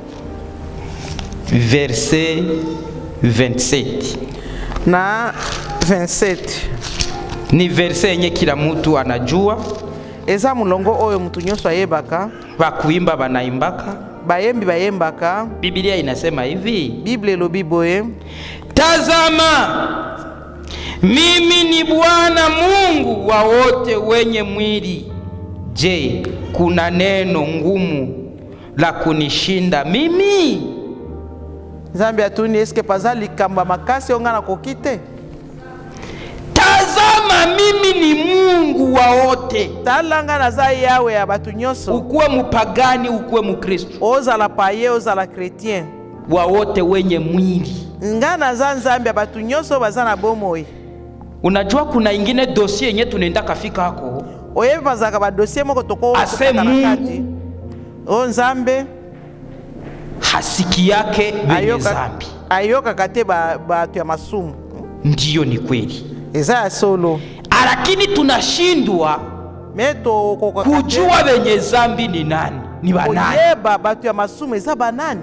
verse 27 na 27 ni verse yenye kila mtu anajua eza molongo oyo mutu nyonso ayebaka bakuimba banaimbaka bayembi bayembaka biblia inasema hivi bible elobi boye tazama mimi ni bwana mungu wa wote wenye mwili je kuna neno ngumu la kunishinda mimi nzambe atuni eske paza likambo ya makasi oyo nga nakoki te tazama mimi ni mungu wa wote tala nga naza yawe ya bato nyonso ukuwe mupagani ukuwe mukristu ozala paye ozala chrétien wa wote wenye mwili nga naza nzambe ya bato nyonso oyo baza na bomoi unajua kuna ingine dosie yenye tunaenda kafika hako oyebi bazalaka badosie moko Ase tokokaka na Mungu. kati oyo nzambe hasiki yake wenye ayoka- zambi ayokaka te ba- bato ya masumu ndiyo ni kweli eza ya solo lakini tunashindwa me tokokaka te kujua wenye zambi ni nani ni banani koyeba bato ya masumu eza banani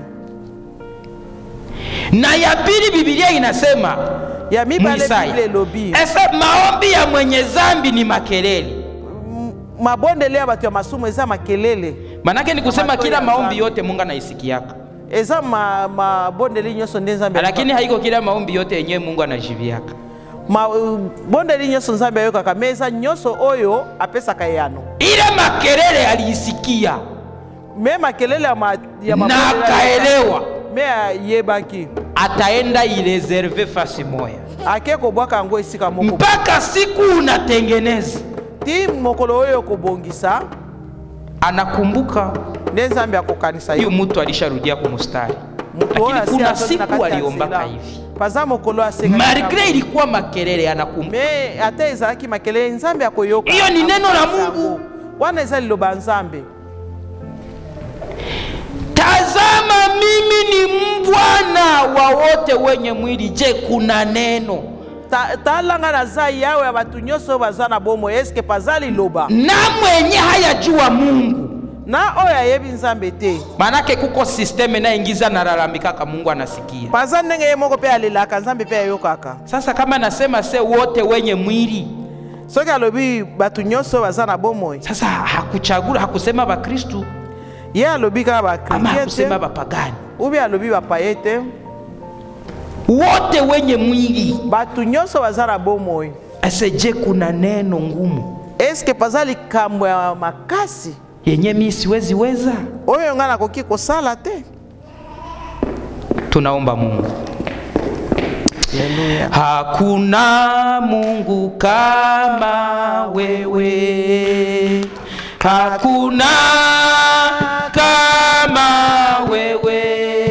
na ya pili bibilia inasema ya mibale Mwisaya. biblia elobi ese maombi ya mwenye zambi ni makelele mabondele ya bato ya masumu eza makelele manake ni kusema Matoi kila ya maombi zambi. yote mungu anaisikiaka eza ma- mabondeli nyonso nde nzambe lakini haiko kila maombi yote yenyewe mungu anajiviaka mabondeli nyonso nzambe ayokaka me eza nyonso oyo apesaka eyano ile makelele aliisikia me makelele ya, ma, ya na mabondeli akaelewa me ayebaki ataenda ireserve fasi moya ake kobwaka yango esika moko mpaka siku unatengeneza ti mokolo oyo okobongisa anakumbuka nde nzambe akokanisa huyu yo mtu alisharudia kumustari moto oyo lakini asi kuna azongi na siku kati ya aliombaka nzela hivi paza mokolo asenga malgre ilikuwa makelele anakumbuka me ata ezalaki makelele nzambe akoyoka Hiyo ni neno la akokanisa Mungu. yango. wana eza liloba ya nzambe tazama mimi ni mbwana wa wote wenye mwili je kuna neno Ta- talanga naza yawe ya bato nyonso oyo baza na bomo eske paza liloba na mwenye hayajua mungu na oyo ayebi nzambe te manake kuko sisteme naingiza nalalamikaka mungu anasikia paza ndenge ye moko mpe alelaka nzambe mpe ayokaka sasa kama nasema se wote wenye mwili soki alobi bato nyonso oyo baza na bomoi sasa hakuchagula hakusema bakristu ye alobi kaka ama bakritien hakusema te bapagani ubi alobi bapaye te wote wenye mwili bato nyonso baza na bomoi ase je kuna neno ngumu eske paza likambo ya makasi yenye mi siwezi weza oyo ngai nakoki kosala te tunaomba mungu Haleluya. hakuna mungu kama wewe hakuna kama wewe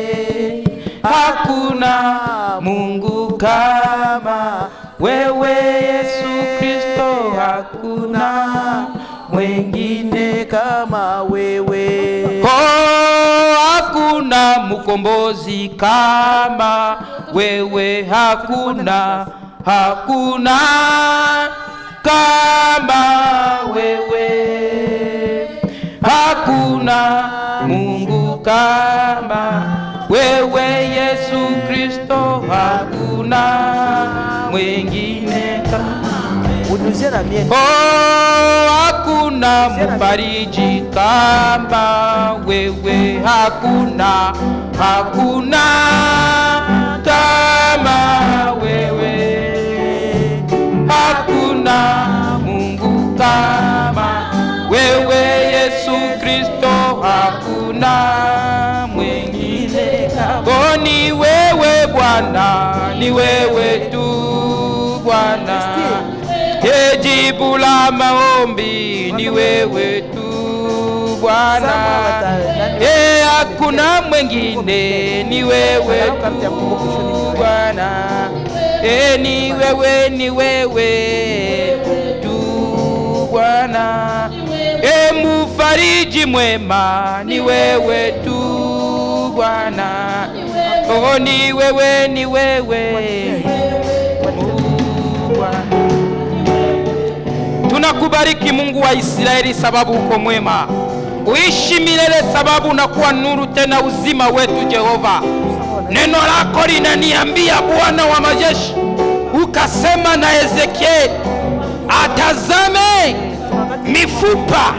hakuna mungu kama wewe yesu kristo hakuna mwengine kama wewe Oh, hakuna mkombozi kama wewe, hakuna hakuna kama wewe, hakuna Mungu kama wewe, Yesu Kristo, hakuna la mienne. Oh, hakuna mfariji kama wewe, hakuna, hakuna kama wewe, hakuna Mungu kama wewe, Yesu Kristo, hakuna mwingine. Oh, ni wewe Bwana, ni wewe tu Bwana. Ye jibu la maombi ni wewe tu Bwana, ye hakuna mwingine, ni wewe tu Bwana, ye ni wewe, ni wewe tu Bwana, ye mufariji mwema, ni wewe tu Bwana, oh ni wewe, ni wewe tu Bwana. Tunakubariki Mungu wa Israeli, sababu uko mwema, uishi milele, sababu unakuwa nuru tena uzima wetu. Jehova, neno lako linaniambia Bwana wa majeshi, ukasema na Ezekieli atazame mifupa,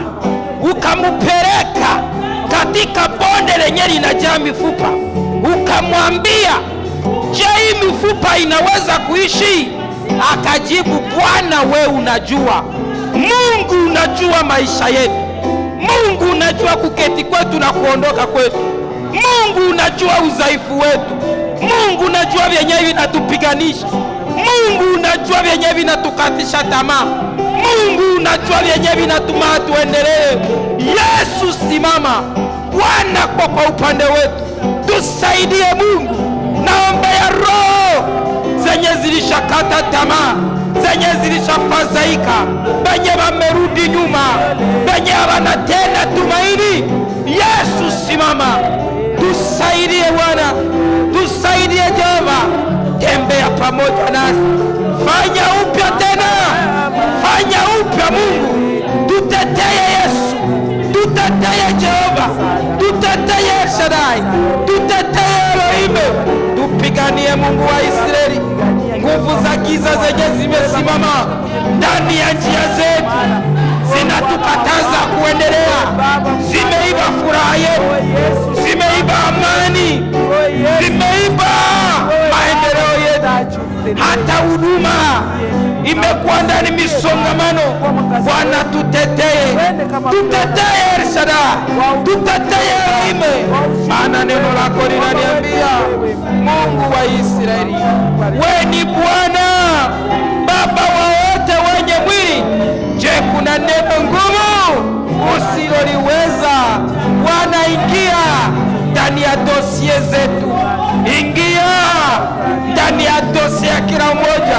ukamupeleka katika bonde lenye linajaa mifupa, ukamwambia, je, hii mifupa inaweza kuishi? Akajibu, Bwana we unajua, Mungu unajua maisha yetu, Mungu unajua kuketi kwetu na kuondoka kwetu, Mungu unajua udhaifu wetu, Mungu unajua vyenyewe vinatupiganisha, Mungu unajua vyenyewe vinatukatisha tamaa, Mungu unajua vyenyewe vinatuma tuendelee. Yesu, simama Bwana kwa kwa upande wetu, tusaidie Mungu, naombea roho zenye zilishakata tamaa, zenye zilishafadhaika, benye wamerudi nyuma, benye hawana tena tumaini. Yesu, simama, tusaidie Bwana, tusaidie Jehova, tembea pamoja nasi, fanya upya tena, fanya upya Mungu, tuteteye Yesu, tuteteye Jehova, tuteteye El Shaddai, tuteteye Elohim, tupiganie Mungu wa Israeli. Nguvu za giza zenye zimesimama ndani ya njia zetu zinatukataza kuendelea, zimeiba furaha yetu, zimeiba amani, zimeiba maendeleo yetu, hata huduma imekuwa ndani misongamano. Bwana, tutetee, tutetee El Shaddai, tutetee Elohim, maana neno lako linaniambia Mungu wa Israeli, we ni Bwana Baba wa wote wenye mwili. Je, kuna neno ngumu usiloliweza? Bwana, ingia ndani ya dosie zetu, ingia ndani ya dosie ya kila mmoja,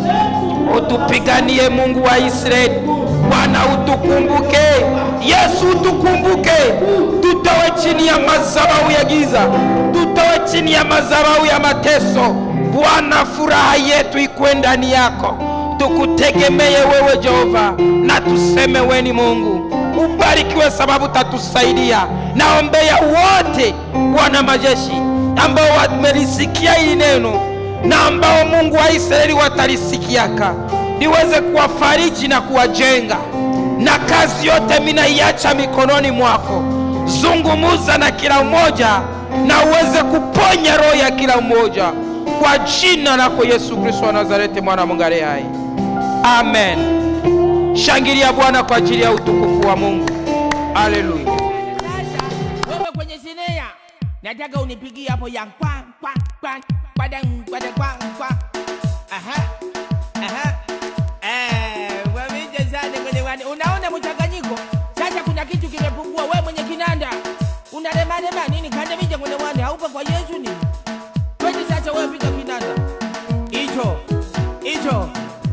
utupiganie Mungu wa Israeli. Bwana, utukumbuke Yesu, utukumbuke, tutowe chini ya madhabahu ya giza, tutowe chini ya madhabahu ya mateso. Bwana, furaha yetu ikuwe ndani yako, tukutegemee wewe Jehova, na tuseme we ni Mungu. Ubarikiwe sababu tatusaidia. Naombea wote Bwana majeshi ambao wamelisikia hili neno na ambao Mungu wa Israeli watalisikiaka, niweze kuwafariji na kuwajenga, na kazi yote minaiacha mikononi mwako. Zungumuza na kila mmoja na uweze kuponya roho ya kila mmoja kwa jina lako Yesu Kristo wa Nazareti, mwana wa Mungu aliye hai, amen. Shangilia Bwana kwa ajili ya utukufu wa Mungu. Haleluya. Sasa wewe kwenye sinea, nataka unipigie hapo ya kwa kwa kwa kwadang kwadang kwa kwa. Aha. Aha. Eh, wamije sana kwenye wani. Unaona mchanganyiko? Sasa kuna kitu kimepungua. Wewe mwenye kinanda unalema lema nini? Kanda mije kwenye wani. Haupo kwa Yesu nini? Kwani sasa wewe piga kinanda. Hicho. Hicho.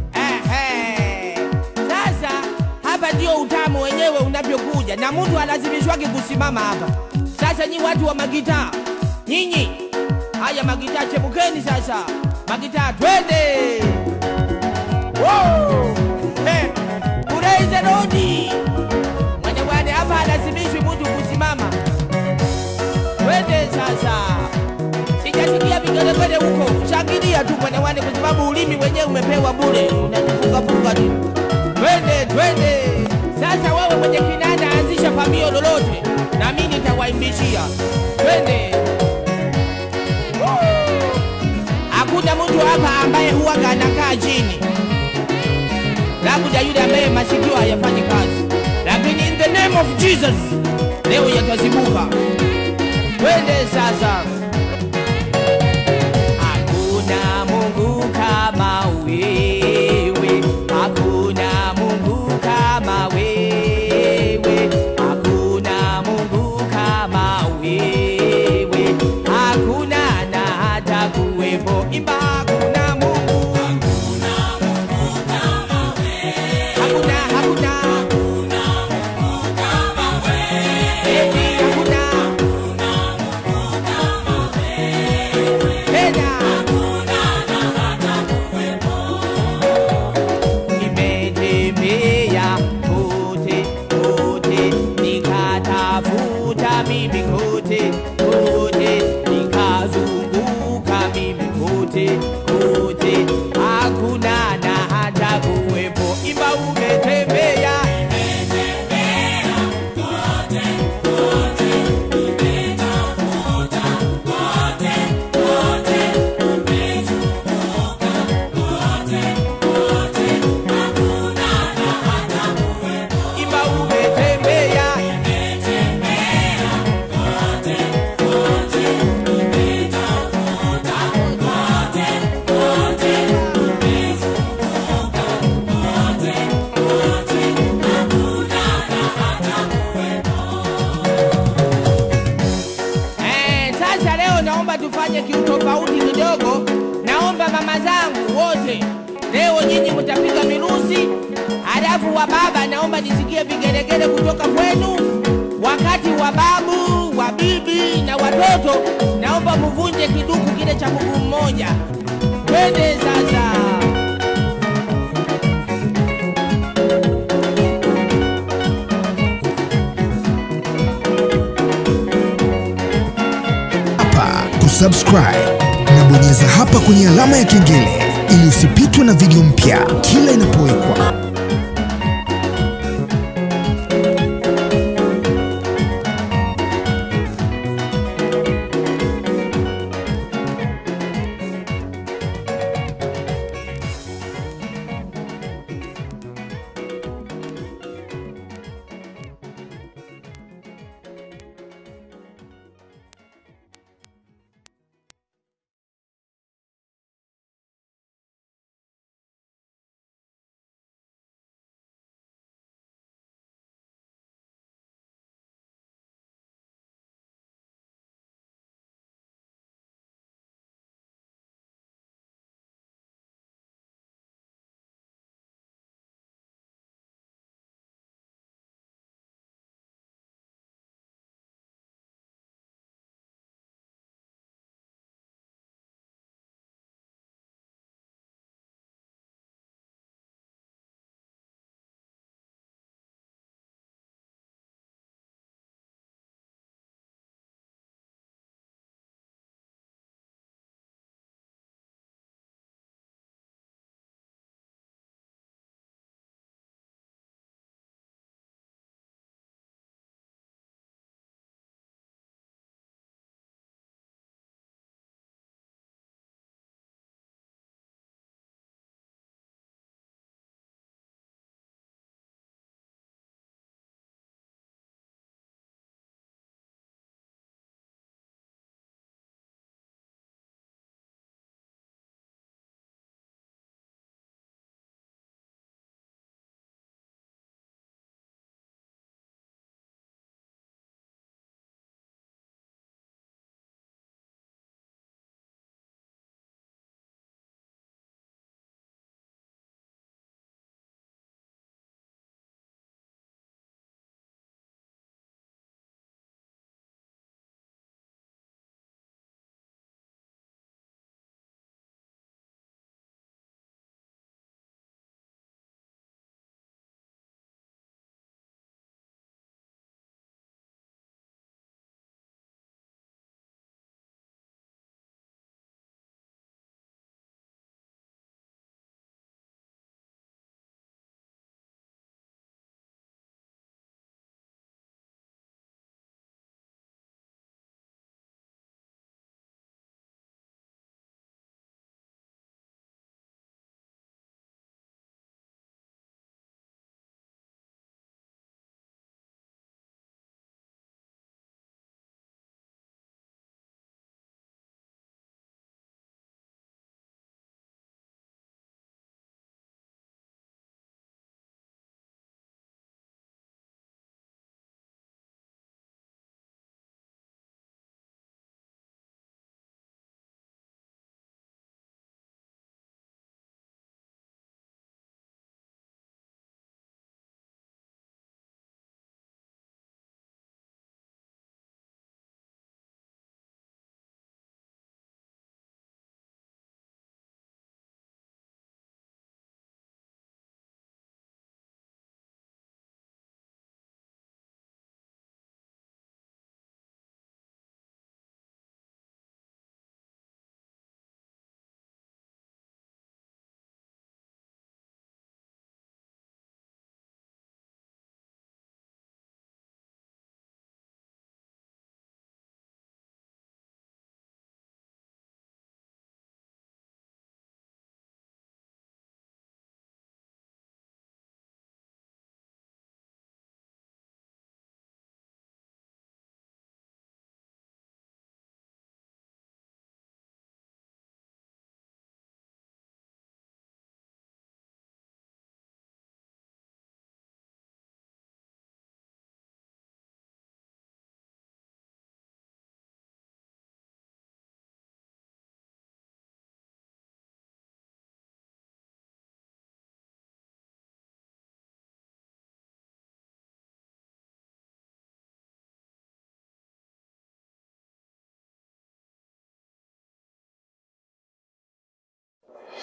Ehe. Sasa hapa ndio utamu wenyewe unavyokuja, na mtu alazimishwake kusimama hapa. Sasa nyi watu wa magitaa, nyinyi haya magitaa, chepukeni sasa, magitaa, twende Woo! Eh, Praise the Lord. Mwenye wani hapa alazimishwi mtu kusimama. Twende sasa, sijasikia vigelegele huko, shangilia tu mwenye wani, kwa sababu ulimi wenyewe umepewa bure, unajifungafunga tu. twende twende. Sasa wewe mwenye kinanda, anzisha pambio lolote, na mimi nitawaimbishia. Twende. Woo! Hakuna mtu hapa ambaye huwaga anakaa chini, labda yule ambaye masikio hayafanyi kazi, lakini in the name of Jesus leo yatazibuka. Twende sasa. Hakuna Mungu kama wewe, hakuna Mungu kama wewe, hakuna Mungu kama wewe, hakuna na hata kuwepo. Imba hakuna Mungu, hakuna hakuna, eti hakuna tena nimetembea kote kote, nikatafuta mimi kote kote, nikazunguka mimi kote kote, hakuna na hata kuwepo. Imba umetembea imba umetembea Eh, sasa leo naomba tufanye kiutofauti kidogo. Naomba mama zangu wote leo nyinyi mtapiga mirusi, halafu wa baba naomba nisikie vigelegele kutoka kwenu. Wakati wa babu, wa bibi na watoto naomba muvunje kiduku kile cha mguu mmoja. Twende sasa. hapa kusubscribe na bonyeza hapa kwenye alama ya kengele ili usipitwe na video mpya kila inapowekwa.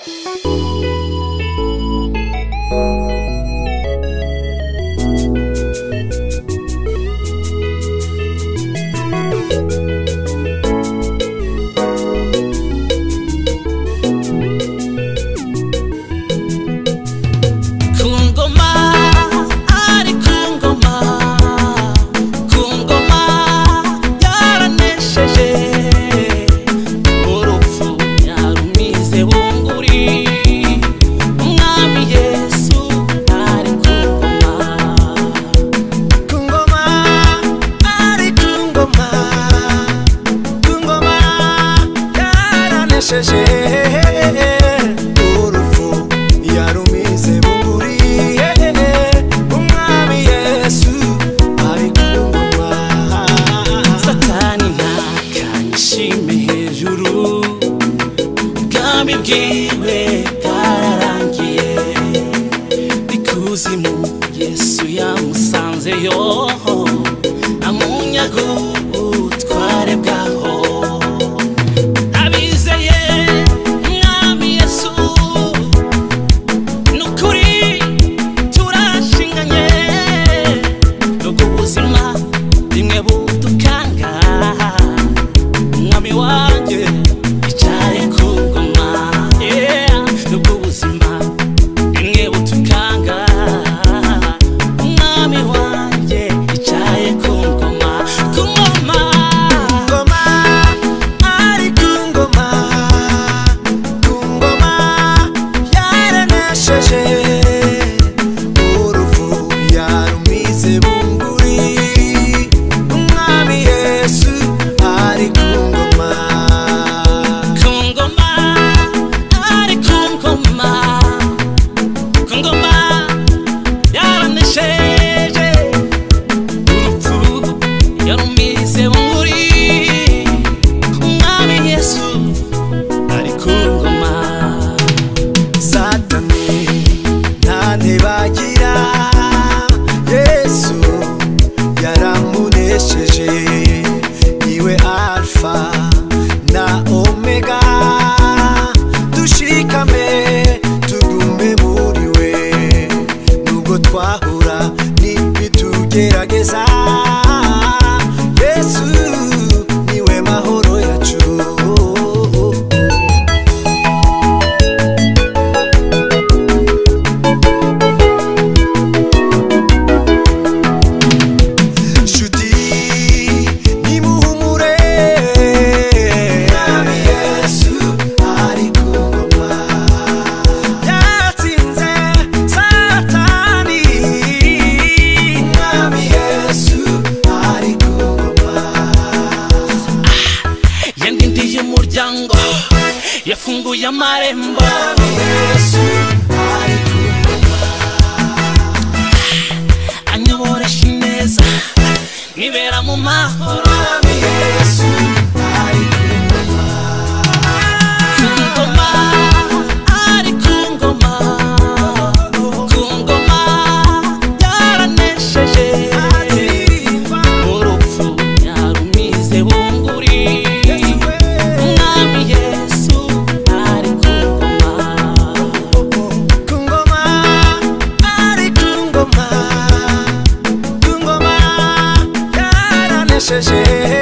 Kungoma, ari kungoma, kungoma yaranesheje urupfu yarumize bunguri umwami yesu ari kungoma kungoma ari kungoma kungoma yaranesheje urupfu yarumize bunguri umwami yesu ari kungoma satani ntakanyishime hejuru ubwami bwiwe bwararangiye ikuzimu yesu yamusanzeyo amunyaga ubutware bwaho abizeye umwami yesu nukuri turashinganye nubwo ubuzima rimwe budukanga umwami wanjye yicaye ku ngoma yeah. nubwo ubuzima rimwe budukanga umwami wanjye yicaye ku ngoma ku ngoma kungoma ari kungoma kungoma yaranesheje urupfu yarumize bunguri umwami yesu ari kungoma ku ngoma ari ku ngoma ku ngoma yaranesheje urupfu yarumize bunguri umwami yesu ari ku ngoma satani ntantebagira yesu yaramunesheje niwe alfa na omega dushikame tugume muri we nubwo twahura n'ibitugerageza yesu niwe mahoro yacu nshuti nimuhumure mwami yesu ari ku ngoma yatsinze satani mwami yesu ari ku ngoma yandindiye umuryango yafunguye amarembo mwami yesu ari ku anyoboresha ineza nibera mu mahoro mwami yesu ari ku ku ngoma ari ku ngoma ku ngoma yaranesheje urupfu yarumize bunguri umwami yesu ari ku ngoma kungoma ari kungoma kungoma yaranesheje